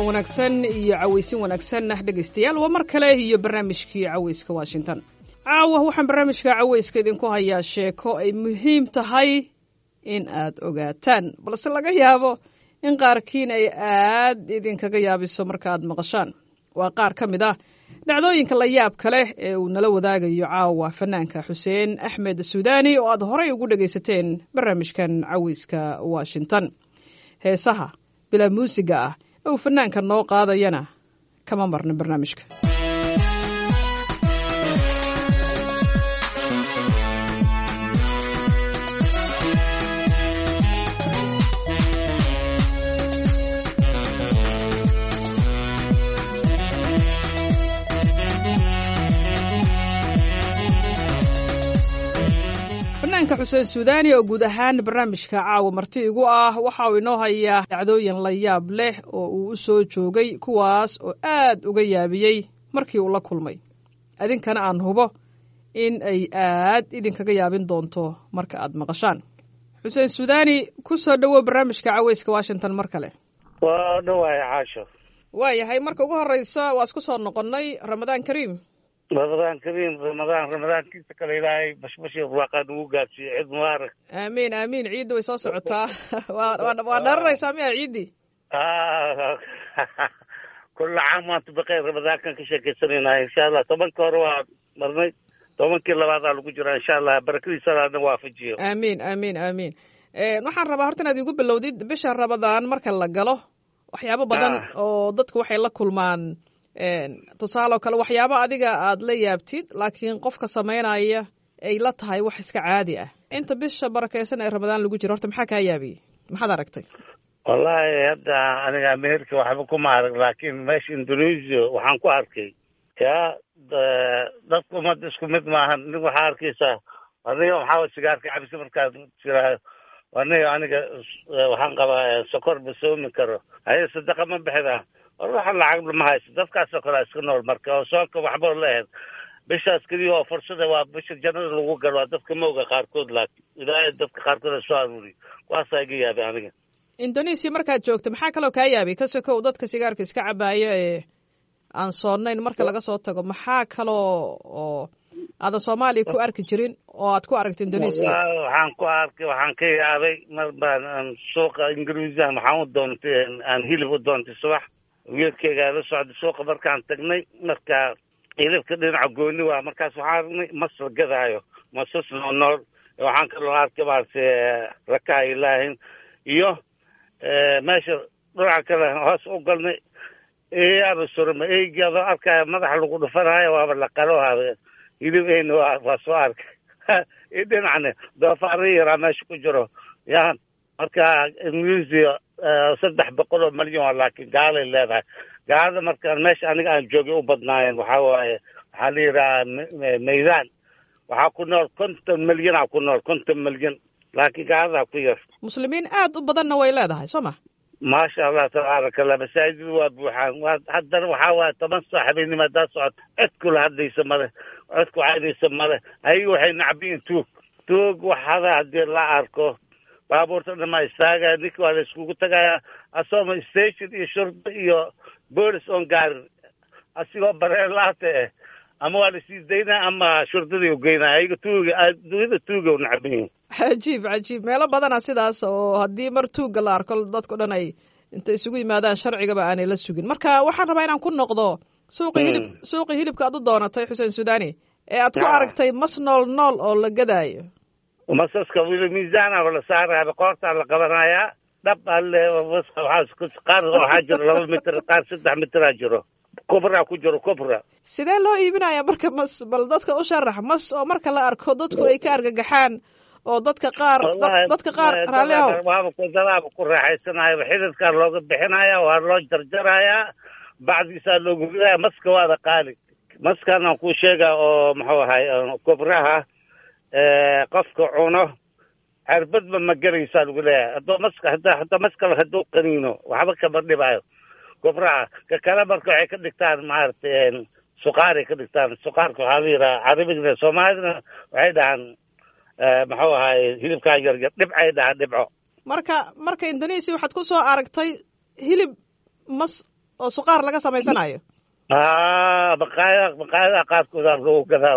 ramadaan wanaagsan iyo cawaysin wanaagsan dhegaystayaal waa mar kale iyo barnaamijkii cawayska washington caawa waxaan barnaamijka cawayska idinku hayaa sheeko ay muhiim tahay in aad ogaataan balse laga yaabo in qaarkiin ay aad idinkaga yaabiso markaaad maqashaan waa qaar ka mid ah dhacdooyinka la yaabka leh ee uu nala wadaagayo caawa fanaanka xuseen axmed suudaani oo aad horay ugu dhegaysateen barnaamijkan cawayska washington heesaha bilaa muusiga ah ee uu fanaanka noo qaadayana kama marna barnaamijka fanaanka xuseen suudaani oo guud ahaan barnaamijka caawa marti igu ah waxa uu inoo hayaa dhacdooyin la yaab leh oo uu u soo joogay kuwaas oo aad uga yaabiyey markii uu la kulmay idinkana aan hubo in ay aad idinkaga yaabin doonto marka aad maqashaan xuseen suudaani ku soo dhowow barnaamijka caweyska washington mar kale waa dhawaay caasho waayahay marka ugu horeysa waa isku soo noqonnay ramadaan kariim ramadaan kariim ramadaan ramadaankiisa kale ilaahay bashbashi barwaaqaa nagu gaadsiiyo ciid mubaarak aamiin aamiin ciidda way soo socotaa waa waa dharanaysaa miya ciiddii kulla caam waanta baqeyr ramadaankan ka sheekaysanayna insha allah tobanka hore waa marnay tobankii labaadaa lagu jiraa insha allah barakadiisana adna waafajiyo aamiin aamiin aamiin waxaan rabaa horta inaad igu bilowdid bisha ramadaan marka la galo waxyaabo badan oo dadku waxay la kulmaan tusaale oo kale waxyaabo adiga aad la yaabtid laakiin qofka samaynaya ay la tahay wax iska caadi ah inta bisha barakeysan ee ramadaan lagu jiro horta maxaa kaa yaabiyey maxaad aragtay wallahi hadda aniga america waxba kuma arag laakiin meesha indonesia waxaan ku arkay ya dadku umada isku mid maahan nin waxaa arkaysaa aniga maxaa sigaarka cabisa markaad jiraa aniga aniga waxaan qabaa sokor ma soomi karo haye sadaqa ma bixida war waxa lacag ma hayso dadkaasoo kale iska nool marka oo soonka waxba leehed bishaas keliya oo fursada waa bisha jannada lagu galo waa dadka mawga qaarkood laakiin ilaahay dadka qaarkood soo aruuriy kuwaasaa iga yaabay aniga indonesia markaad joogto maxaa kaloo kaa yaabay ka sokow dadka sigaarka iska cabaaya ee aan soonayn marka laga soo tago maxaa kaloo oo aadan soomaaliya ku arki jirin oo aad ku aragta indonesia waxaan ku arkay waxaan ka yaabay mar baan suuqa ingiriisian waxaan u doontay aan hilib u doontay subax wiilkeygaa la socday suuqa markaan tagnay marka hilibka dhinaca gooni waa markaas waxaan aragnay mas la gadaayo masas noo nool waxaan kaloo arkay maaragtay rakaha ilaahin iyo meesha dhinaca kale hoos u galnay eyaaba surma eygi adoo arkaya madaxa lagu dhufanaayo waaba la qaloohada hilib eyna waa waa soo arkay i dhinacne doofaara yaraa meesha ku jiro ya marka ingiriisiya saddex boqol oo malyan waa laakiin gaalay leedahay gaalada markaan meesha aniga aan joogay u badnaayeen waxaa waaye waxaa la yidhahaa maydaan waxaa ku nool konton milyanaa ku nool konton milyan laakiin gaaladaa ku yar muslimiin aad u badanna way leedahay soo ma maasha allah tabaaraka allah masaajida waa buuxaan waa haddana waxaa waaye toban soo habeenimo haddaa socod cid kula hadlaysa male cid ku caydaysa male ayaga waxay nacbiyin tuug tuug waxada haddii la arko baabuurta dhamaa istaagaya ninka waa la iskugu tagayaa asooma station iyo shurba iyo boolis oon gaarin asigoo bareelaata eh ama waa lasii daynaya ama shurdadii ugeynaya ayaga tuuga adduunyada tuuga u nacbiyin cajiib cajiib meelo badana sidaas oo haddii mar tuugga la arko dadko dhan ay intay isugu yimaadaan sharcigaba aanay la sugin marka waxaan rabaa inaan ku noqdo suuqi hilib suuqi hilibka aad u doonatay xuseen suudani ee aad ku aragtay mas nool nool oo la gadaayo masaska wili miisaanaba la saaraya qoortaa la qabanayaa dhab alle qaar waxaa jiro laba mitir qaar saddex mitiraa jiro kubra ku jiro kubra sidee loo iibinaya marka mas bal dadka u sharax mas oo marka la arko dadku ay ka argagaxaan oo dadka qaar dadka qaar raalli ahow waaba dadaaba ku raaxaysanayo xididkaa looga bixinaya waa loo jarjarayaa bacdiisaa loogu ridaya maska waada qaali maskan aan kuu sheega oo muxuu ahay kubraha qofka cuno cerbadba ma gelaysaa lagu leeyahay haddoo maska hadda hadda maskala hadduu qaniino waxba kama dhibaayo kubraha ka kale marka waxay ka dhigtaan maaragtay suqaaray ka dhigtaan suqaarka waxaa la yidhaha carabigna soomaalidana waxay dhahaan muxuu ahaay hilibkaa yaryar dhibcay dhahaan dhibco marka marka indonesia waxaad ku soo aragtay hilib mas oo suqaar laga samaysanayo a baqaayada baqaayadaha qaarkooda lagu gadaa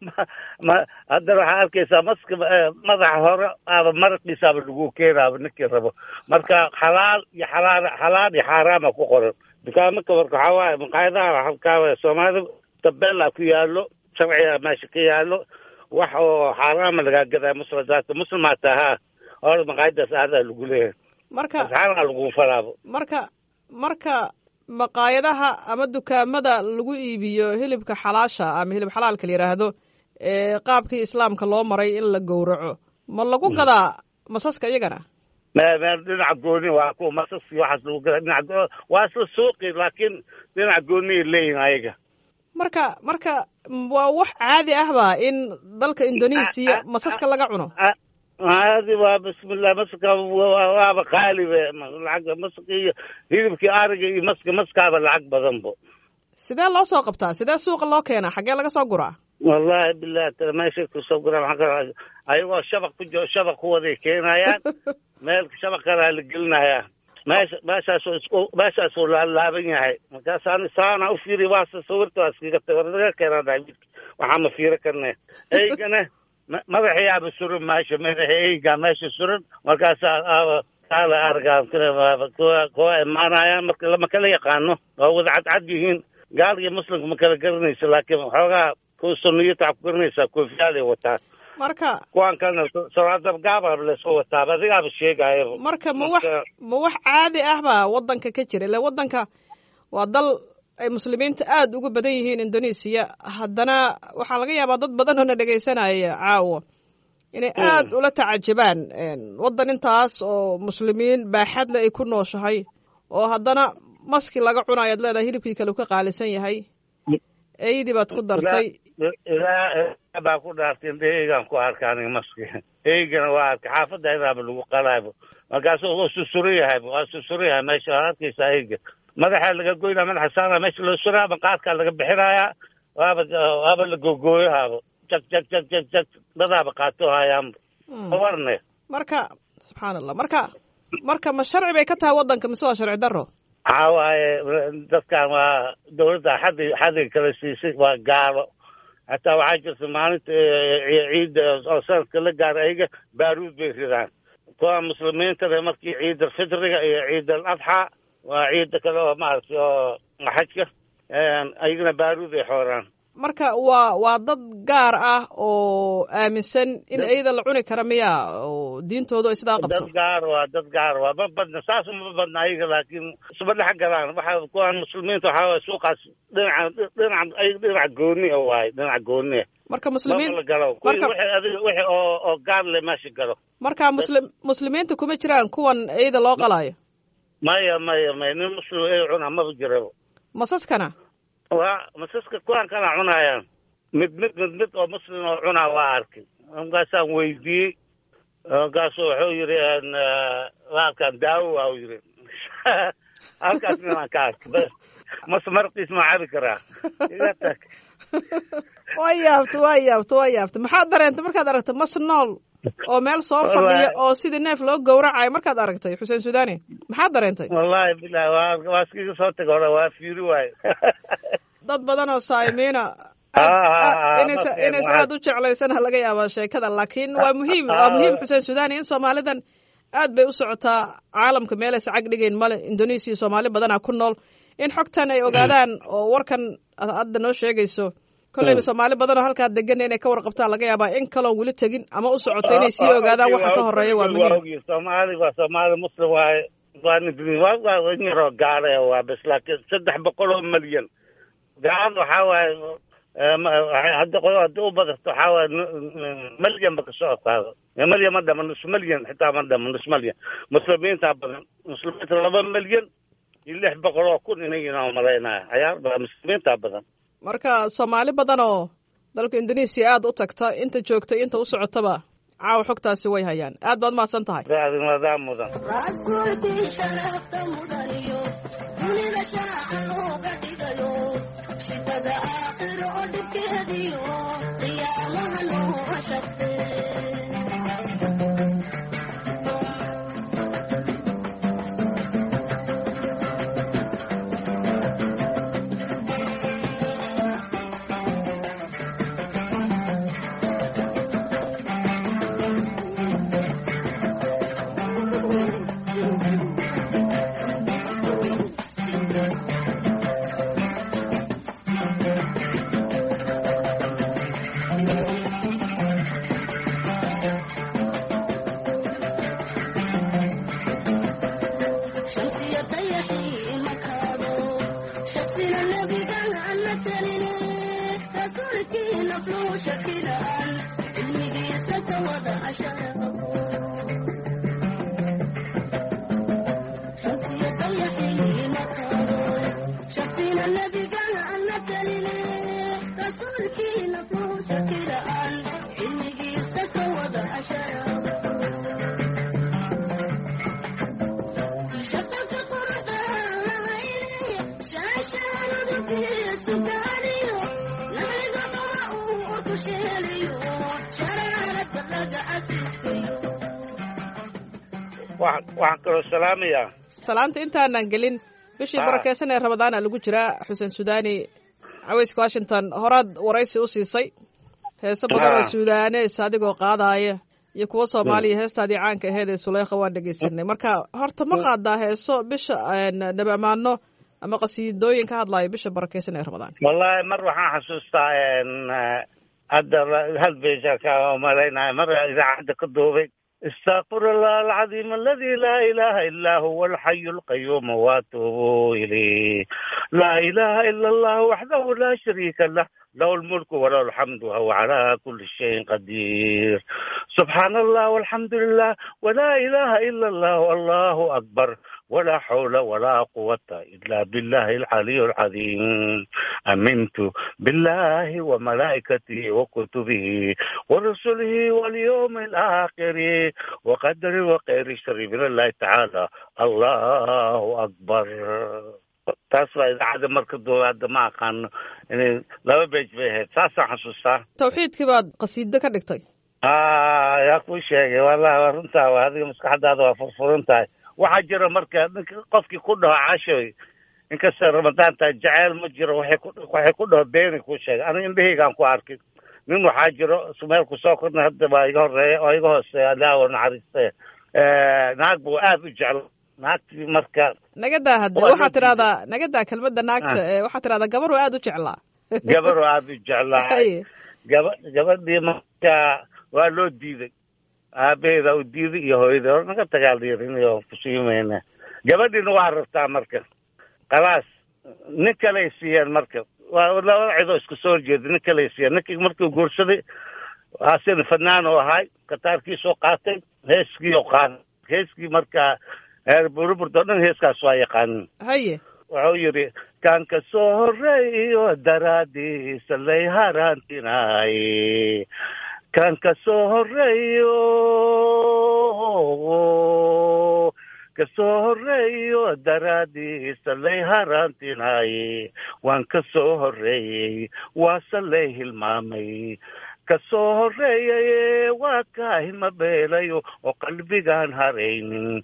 ma haddana waxaa arkaysaa maska madaxa hore aaba maraqiisaaba lagu keenaaba ninkii rabo marka xalaal iyo xalaal xalaal iyo xaaraama ku qoran dukaamanka marka waxaa waaye maqaayadaha halkaa waye soomaalida tabeela ku yaalo sharciga meesha ka yaalo wax oo xaaraama lagaa gadaa muslimdaata muslimaa tahaa hore maqaayadaas aadaa lagu leeyahay marka asxaabaa lagu falaabo marka marka maqaayadaha ama dukaamada lagu iibiyo hilibka xalaasha ama hilib xalaalka la yidhaahdo ee qaabkii islaamka loo maray in la gowraco ma lagu gadaa masaska iyagana me me dhinaca gooni waa kuwa masaski waxaas lagu gadaa dhinaca waa isla suuqi laakiin dhinaca gooniay leeyihin ayaga marka marka waa wax caadi ahba in dalka indonesia masaska laga cuno caadi waa bismillah maska waaba qaalibe lacag maska iyo hilibkii ariga iyo maska maskaaba lacag badanbo sidee loo soo qabtaa sidee suuqa loo keenaa xaggee laga soo guraa wallahi bilahi tala meeshay kusoo guraan maxaa ka ayagoo shabaq ku jiro shabaq ku waday keenayaan meel shabaq kalaa la gelinayaa meesha meeshaasuu isku meeshaasuu laalaaban yahay markaasaan saana u fiiri waasa sawirta waa iskaga tagay war naga keenaa daawidka waxaa ma fiiro karne eygana madaxiyaaba suran meesha madaxa eygaa meesha suran markaasaa aaba kaala argaa kuwa kuwa imaanayaan marka lama kala yaqaano waa wada cadcad yihiin gaal iyo muslimka ma kala garanaysa laakiin waxoogaa kuwa suniyata waxaa ku garanaysaa koofiyaalay wataa marka kuwan kalena saraadab gaabab lasoo wataaba adigaaba sheegayaba marka ma wax ma wax caadi ahba waddanka ka jira ile waddanka waa dal ay muslimiinta aada ugu badan yihiin indonesia haddana waxaa laga yaabaa dad badan oo na dhegaysanaya caawa inay aada ula tacajabaan waddan intaas oo muslimiin baaxadle ay ku nooshahay oo haddana maski laga cunayo ad leedahay hilibkii kale u ka qaalisan yahay eydii baad ku dartay ilaa baa ku dhaartay indhe eygaan ku arka aniga maski eygana waa arka xaafadda idaaba lagu qalaaybo markaasu waa susuro yahay waa susuro yahay meesha waa arkaysaa eyga madaxa laga goynaa madaxa saara meesha loo suraa maqaadkaa laga bixinayaa waaba waaba la gogooyahaaba jag jag jag jag jag dadaaba qaato hayaanba warne marka subxaan allah marka marka ma sharci bay ka tahay waddanka mise waa sharci daro waxaa waaye dadkan waa dawladda xadi xadiga kala siisay waa gaalo hataa waxaa jirta maalinta ciidda oo sanadka la gaara ayaga baaruud bay ridaan kuwa muslimiintana markii ciid alfitriga iyo ciid al adxaa waa ciidda kale oo maaragtay oo xajka ayagana baaruud ay xooraan marka waa waa dad gaar ah oo aaminsan in iyada la cuni kara miya oo diintoodu ay sidaa qabto dad gaar waa dad gaar waa ma badna saas ma badna ayaga laakiin isma dhex galaan waxa kuwan muslimiinta waxaa waye suuqaas dhinaca dhinaca ayaga dhinaca gooni a waaye dhinaca gooni marka muslimiin la galo marka wixii adiga wixii oo oo gaar le meesha galo marka muslim muslimiinta kuma jiraan kuwan iyada loo qalaayo maya maya maya nin muslim ay cunaa maba jirabo masaskana waa masaska kuwan kana cunayaan mid mid mid mid oo muslim oo cunaa waa arkay markaasaan weydiiyey markaasu wuxuu yidhi halkan daawo waa u yidhi halkaas ninaan ka arkay bas mas marqiis ma cabi karaa iga tag waa yaabta waa yaabta waa yaabta maxaad dareentay markaad aragtay mas nool oo meel soo fadhiya oo sidii neef loo gowracayo markaad aragtay xuseen sudaani maxaad dareentay wallahi bilahi waa waa iskiga soo taga hore waa fiiri waayo dad badan oo saayimiina inaysa inaysa aada u jeclaysana laga yaabaa sheekada laakiin waa muhiim waa muhiim xuseen sudaani in soomaalidan aad bay u socotaa caalamka meelaysa cag dhigayn male indonesia soomaali badanaa ku nool in xogtan ay ogaadaan oo warkan hadda noo sheegayso kolleyba soomaali badan oo halkaa degan inay ka warqabtaan laga yaabaa in kaloon weli tegin ama u socota inay sii ogaadaan waxa ka horeeya waa muhiim soomaali waa soomaali muslim waaye waa waa yaroo gaale waa bes laakiin saddex boqol oo malyan gaalada waxaa waaye hadda qolo hadii u badato waxaa waaye malyan ba kasoo qaado malyan ma dhama nus malyan xitaa ma dhama nus malyan muslimiinta badan muslimiinta laba malyan iyo lix boqol oo kun inagina malaynaya cayaar badan muslimiinta badan marka soomaali badan oo dalka indonesia aada u tagta inta joogta inta u socotaba caawa xogtaasi way hayaan aad baad mahadsan tahay madaa mudan waxaan kaloo salaamayaa salaamta intaanan gelin bishii barakeysan ee ramadaana lagu jiraa xuseen sudaani caweyska washington horaad waraysi u siisay heese badan oo suudaanees adigoo qaadaaya iyo kuwa soomaaliya heestaadii caanka aheyd ee suleykha waan dhegeysanay marka horta ma qaadaa heeso bisha nabi amaano ama qasiidooyin ka hadlaayo bisha barakeysan ee ramadaan wallahi mar waxaan xasuustaa hadda hal beja ka malaynaya mar idaacadda ka duubay استغفر الله العظيم الذي لا إله إلا هو الحي القيوم واتوب إليه لا إله إلا الله وحده لا شريك له له الملك وله الحمد وهو على كل شيء قدير سبحان الله والحمد لله ولا إله إلا الله والله أكبر ولا حول ولا قوة إلا بالله العلي العظيم أمنت بالله وملائكته وكتبه ورسله واليوم الآخر وقدر وخير الشر من الله تعالى الله أكبر taas waa idaacadda marka doowaada ma aqaano inay laba beej bay ahayd saasaan xasuustaa tawxiidkii baad qasiido ka dhigtay a yaa kuu sheegay wallahi waa runtaa waa adiga maskaxdaada waa furfuran tahay waxaa jira marka ninka qofkii ku dhaho cashoy inkasta ramadaan tahay jaceyl ma jiro waxay ku waxay ku dhaho beeni kuu sheegay aniga indhahaygaan ku arkay nin waxaa jiro sumeelku soo korna hadda baa iga horeeya oo iga hooseeya alaawa naxariiste naag buu aada u jecla naagtii marka nagadaa hadde waxaad tidhahdaa nagadaa kelmadda naagta waxaad tidhahdaa gabar oo aada u jeclaa gabar oo aada u jeclaa gaba gabadhii marka waa loo diiday aabaheeda u diiday iyo hooyadii hor naga tagaaldhiirinayo kusiimayna gabadhiina waa rabtaa marka khalaas nin kaley siiyeen marka waa labada cidoo isku soo horjeeda nin kaley siiyeen ninkii markuu guursaday asin fadnaan oo ahay kataarkiisoo qaatay heeskii oo qaatay heeskii marka burburdo dhan heeskaas waa yaqaanin haye wuxuu yidhi kan ka soo horeeyo daraadiisa lay haraantinaaye kan ka soo horeeyo kasoo horeeyo daraadiisa lay haraantinaaye waan ka soo horeeyey waase lay hilmaamay kasoo horeeyaye waa kaahima beelayo oo qalbigaan haraynin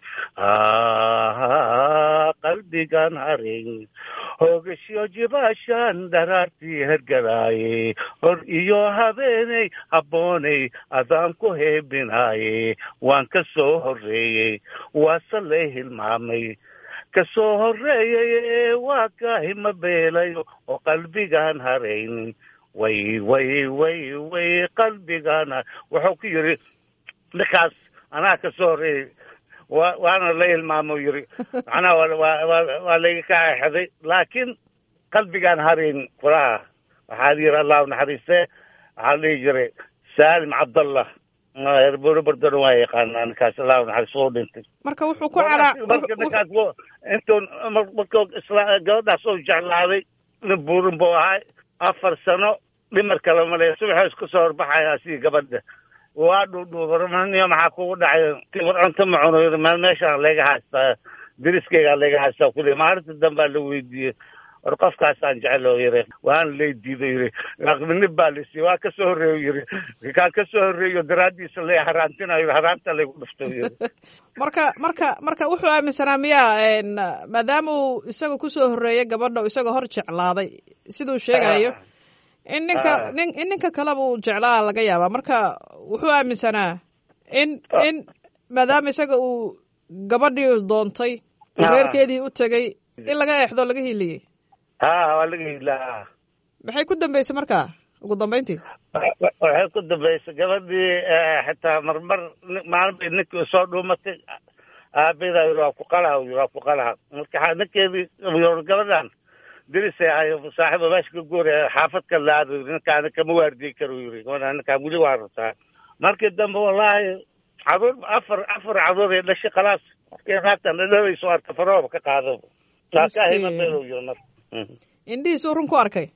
qalbigaan haraynin hoogashiyo jibaashaan dharaartii hergaraaye hor iyo habeeney habbooney adaan ku heebinaaye waan ka soo horeeyey waase lay hilmaamay kasoo horeeyaye waa kaahima beelayo oo qalbigaan haraynin way way way way qalbigaana wuxuu ku yidhi ninkaas anaa ka soo horreeyey wa waana la hilmaamo yidhi macnaha waa layga ka exeday laakiin qalbigaan harayn kulaha waxaa yidhi allahu naxariiste waxaa dhihi jiray saalim cabdallah erbrbardona waa yaqaanaa ninkaas allahu naxariis wuu dhintay marka wuxuu ku calaa marka ninkaas intuu markuu isla gabadhaas uu jeclaaday nin buurin buu ahay afar sano dhimar kale male subaxoo isku soo horbaxaya asigii gabadha waa dhuudhuubarmaniyo maxaa kugu dhacay war cunto ma cuno yiri meel meeshaan layga haystaa deriskeygaa layga haystaa kuli maalinta dambaa la weydiiyey war qofkaasaan jecel oo yiri waana lay diido yiri aqminib baa lasiiye waa kasoo horreeyo yiri kaan kasoo horreeyo daraaddiisa lay haraantinayo haraanta laygu dhufto yiri marka marka marka wuxuu aaminsanaa miyaa maadaama uu isaga kusoo horreeyay gabadha o isagoo hor jeclaaday siduu sheegayo in ninka nin in ninka kaleba uu jeclaa laga yaabaa marka wuxuu aaminsanaa in in maadaama isaga uu gabadhii doontay reerkeedii u tegay in laga eexdo laga hiiliyey ha waa laga hiilaa maxay ku dambeysay marka ugu dambeyntii waxay ku dambeysay gabadhii xitaa marmar maalin bay ninkii soo dhuumatay aabadaa yiri waa ku qalaha yiri waa ku qalaha marka ninkeedii gabadhan dirisay ahay saaxiiba meesha ka guuraya xaafad ka laado ninkaana kama waardiyi karo yiri ninkaan weli waa rabtaa markii dambe wallaahi caruur afar afar caruur ee dhashay khalaas markii naagtan dhadhawayso arka farooba ka qaado taakahimabelo yiri mar indhihiisuu run ku arkay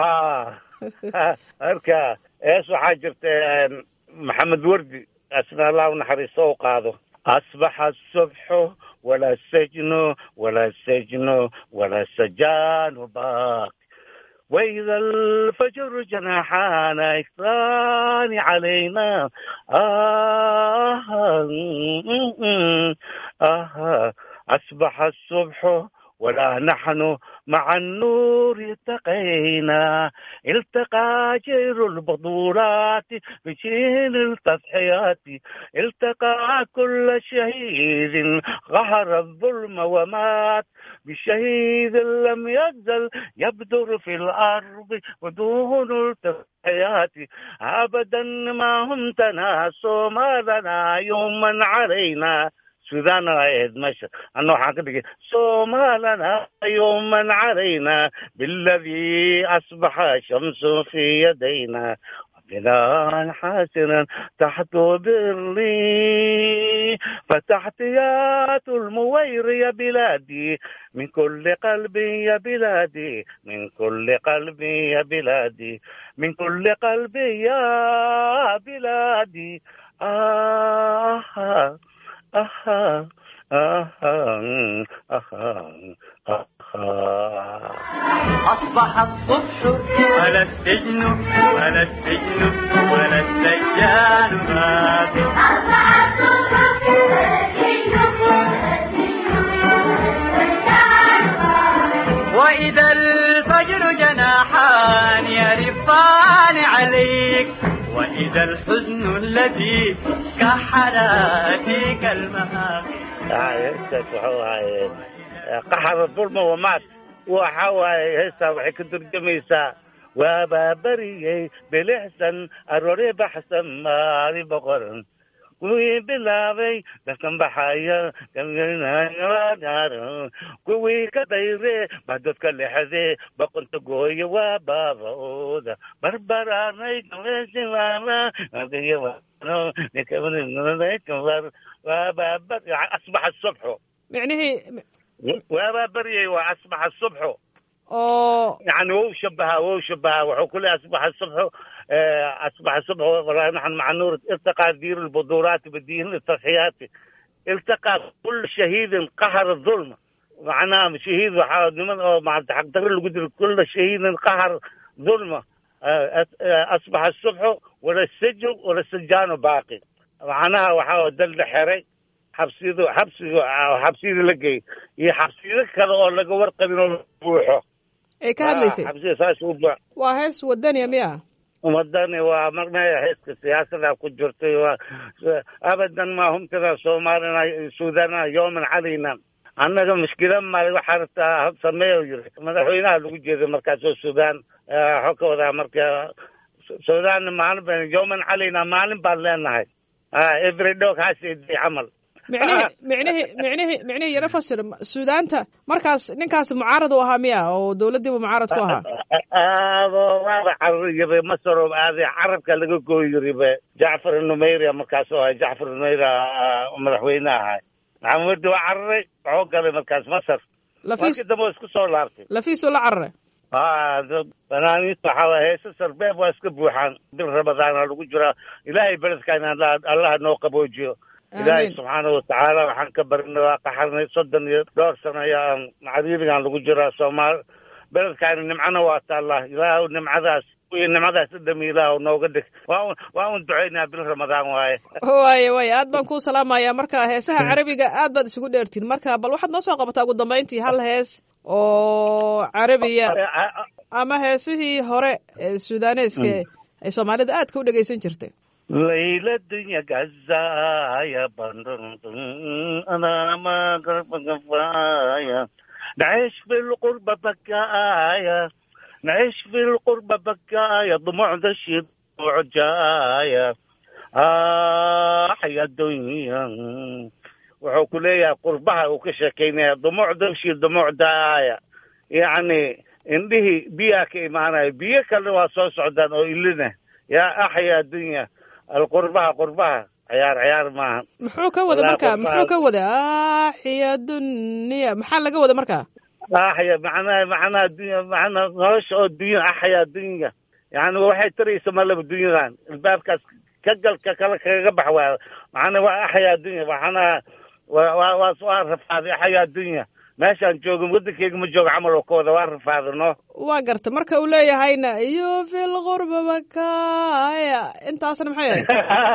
marka ees waxaa jirta maxamed wardi asna allah u naxariisto u qaado asbaxa asubxu walaa sajnu walaa sajnu walaa sajaanu baaq وإذا الفجر جناحان إكران علينا آه, آه, آه أصبح الصبح ولا نحن مع النور التقينا التقى جير البطولات بجيل التضحيات التقى كل شهيد غهر الظلم ومات بشهيد لم يزل يبدر في الأرض ودون التضحيات أبدا ما هم تناسوا ما لنا يوما علينا سودان رايد مشر أنه حقيقة صومالنا يوما علينا بالذي أصبح شمس في يدينا بناء حسنا تحت برلي فتحتيات الموير يا بلادي من كل قلبي يا بلادي من كل قلبي يا بلادي من كل قلبي يا بلادي آه, آه أها أها أها أها أصبح الصبح ولا السجن ولا السجن ولا السجان باقي أصبح الصبح ولا السجن وإذا الفجر جناحان يرفان عليك وإذا الحزن الذي كحلاتك المهاقي qaxar dulma wamaad waxa waaye heestaa waxay ka turjumaysaa waabaa beriyey bilixsan aroore baxsan maali boqoran kuwii bilaabay dadkan baxaya kuwii ka dayre baa dadka lexde boqonta gooye waa baabooda barbaraanay asbaxa subxu micnihii waabaa beryay waa asbaxa subxu oo يعني هو شبهها وهو شبهها وحكل أصبح الصبح آه، أصبح الصبح ونحن مع النور التقى دير البذورات بالدين التضحيات التقى كل شهيد قهر الظلم معناه شهيد وحاول من أو مع تقدر القدر كل شهيد قهر ظلمه آه، آه، أصبح الصبح ولا السجن ولا السجان باقي معناها وحاول دل حري xabsiyadu xabsiga xabsiyada la geey iyo xabsiyada kale oo laga warqabin oo la buuxo ay ka hadlaysay xabsiga saas u buux waa hees wadaniya miya umadani waa marnaya heeska siyaasada ku jirtay waa abadan ma hum kada soomaalina suudana yooman calayna annaga mushkila male waxaa rabtaa hab sameeyo yiri madaxweynaha lagu jeeday markaasoo suudaan waxuu ka wadaa marka suudaan maalin baan yooman calayna maalin baan leenahay every dog has a day camal micnihi micnihi micnihi micnihi yaro fasir suudaanta markaas ninkaas mucaarad u ahaa miya oo dowladdiiba mucaarad ku ahaa aado waaba carariyabe masaro aaday carabka laga gooyiribe jacfar numeyria markaasoo ahay jacfar numeyria madaxweyne ahay maxamudi waa cararay waxuu galay markaas masar lafiis markii dambe waa isku soo laabtay lafiisuu la cararay ha banaaniinta waxaa waye heese sarbeeb waa iska buuxaan bil ramadaana lagu jiraa ilaahay beledkaan allaha noo qaboojiyo ilaahay Amiin. subxaanahu watacaala waxaan ka barinay waa qaxarnay soddon iyo dhowr sano ayaan cariirigan lagu jiraa soomaal beledkaani nimcana waa taallaa ilaahu nimcadaas iyo nimcadaas dhami ilaahu nooga dhig waa un waa un ducaynaa bil ramadaan waaye waaye waaye aad baan kuu salaamayaa marka heesaha carabiga aad baad isugu dheertiin marka bal waxaad noo soo qabataa ugu dambayntii hal hees oo carabiya ama heesihii hore ee suudaaneeska ay soomaalida aadka u dhegaysan jirtay ليلة الدنيا قزايا بندن أنا ما قرب كفاية نعيش في القربة بكايا نعيش في القربة بكايا ضموع دشي ضموع جاية آه يا الدنيا wuxuu ku leeyahay qurbaha uu ka sheekeynaya dumuuc dabshi dumuuc daaya yacni indhihii biyaa ka imaanaya biyo kalena waa soo socdaan oo ilina yaa axya addunya alqurbaha qurbaha ciyaar ciyaar maaha muxuu ka wada Wallaahi marka qurbaha- muxuu ka wada aaxiya dunya maxaa laga wada marka axya macnaha macnaha dunya macnaha nolosha oo dunya axya dunya yani waxay taraysa malaba dunyadan albaabkaas ka gal ka kale kaga bax waa macnaha waa axya dunya macnaha waa waa waa waa rafaaday axya dunya meeshaan joogo wadankeyga ma joogo camal oo ka wada waa rafaaday no waa garta marka uu leeyahayna iyo fil qurba bakaya intaasna maxay ahayd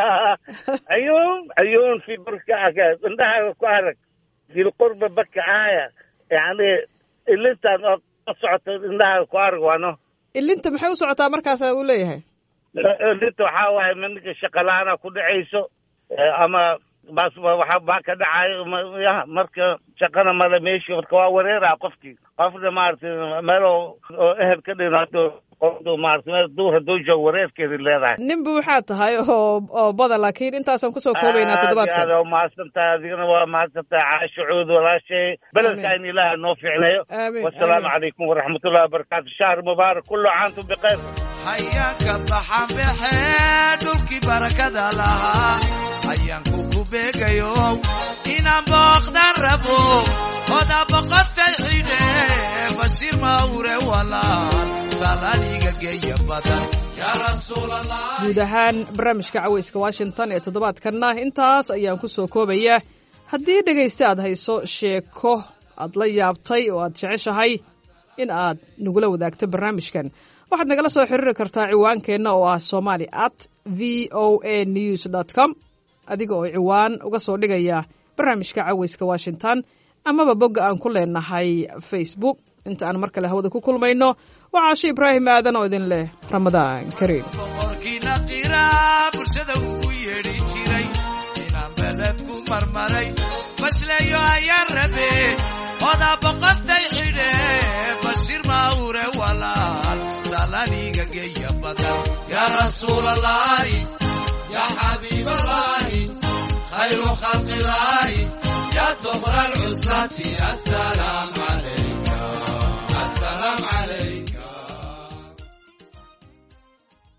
عيون عيون في بركة عندها كوارك في القرب بكة آية يعني اللي انت صعت عندها كوارك وانو ilinta maxay u socotaa markaasa uu leeyahay اللي انت حاوي منك الشقلانة كل عيسو اما بس waxa baa ka dhacay ya marka shaqana mala meeshi marka waa wareeraa qofkii qofna maaragtay meel oo oo ehel ka dhinaado qofdu maaragtay meel duur hadduu joogo wareerkeedi leedahay ninba waxaa tahay oo oo badan laakiin intaasaan kusoo koobaynaa toddobaadkan aad waa mahadsantahay adigana waa mahadsantahay caasho cuud walaashay beledka in ilaaha noo fiicnayo aamin wasalaamu aamin. calaykum waraxmatullahi wabarakaatu shahr mubaarak kullu caantum bikhayr hayaanka baxanbaxee dhulkii barakada lahaa hayaanku ku beegayo inaan booqdan rabo oda boqotay xidhe bashiir mawre walaal salaaliga geeya badan yaa rasuulallah guud ahaan barnaamijka caweyska washington ee toddobaadkanna intaas ayaan ku soo koobayaa haddii dhegaysta aad hayso sheeko aad la yaabtay oo aad jeceshahay in aad nagula wadaagto barnaamijkan waxaad nagala soo xiriiri kartaa ciwaankeenna oo ah somali at v o a news dot com adiga oo ciwaan uga soo dhigaya barnaamijka caweyska washington amaba bogga aan ku leenahay facebook inta aan mar kale hawada ku kulmayno waa caasho ibraahim aadan oo idin leh ramadaan kariim boqorkiina qira bulshada ugu yeedhi jiray inaan beled ku marmaray basleeyo ayaan rabe oda boqotay xidhe bashiir mawre walaal salaniga geeya badan yaa rasuulallaahi yaa xabiiballaahi khayru khalqillaahi yaa tobra alcuslati assalaam